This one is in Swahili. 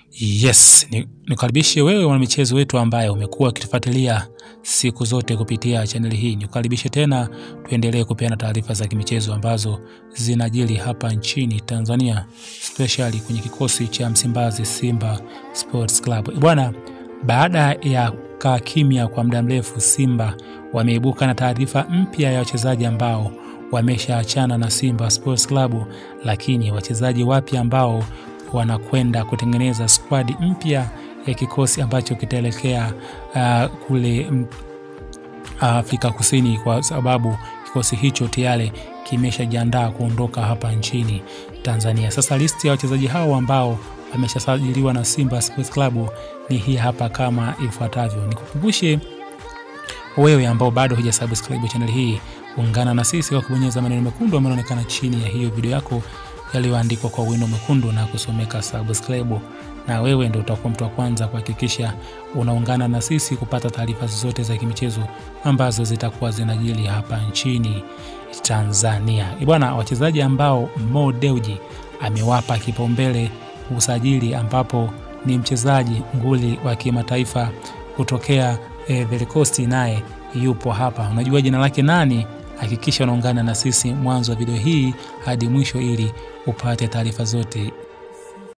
Yes, ni- nikukaribishe wewe mwanamichezo wetu ambaye umekuwa ukitufuatilia siku zote kupitia chaneli hii. Nikukaribishe tena tuendelee kupeana taarifa za kimichezo ambazo zinajiri hapa nchini Tanzania, especially kwenye kikosi cha Msimbazi Simba Sports Club. Bwana, baada ya kaa kimya kwa muda mrefu, Simba wameibuka na taarifa mpya ya wachezaji ambao wameshaachana na Simba Sports Club, lakini wachezaji wapya ambao wanakwenda kutengeneza skwadi mpya ya kikosi ambacho kitaelekea uh, kule mm, Afrika Kusini, kwa sababu kikosi hicho tayari kimeshajiandaa kuondoka hapa nchini Tanzania. Sasa listi ya wachezaji hao ambao wameshasajiliwa na Simba Sports Club ni hii hapa kama ifuatavyo. Nikukumbushe wewe ambao bado hujasubscribe channel hii, ungana na sisi kwa kubonyeza maneno mekundu ambayo yanaonekana chini ya hiyo video yako yaliyoandikwa kwa wino mwekundu na kusomeka subscribe, na wewe ndio utakuwa mtu wa kwanza kuhakikisha unaungana na sisi kupata taarifa zote za kimichezo ambazo zitakuwa zinajili hapa nchini Tanzania. Eh Bwana, wachezaji ambao Mo Dewji amewapa kipaumbele usajili, ambapo ni mchezaji nguli wa kimataifa kutokea eh, Velikosti, naye yupo hapa. Unajua jina lake nani? Hakikisha unaungana na sisi mwanzo wa video hii hadi mwisho ili upate taarifa zote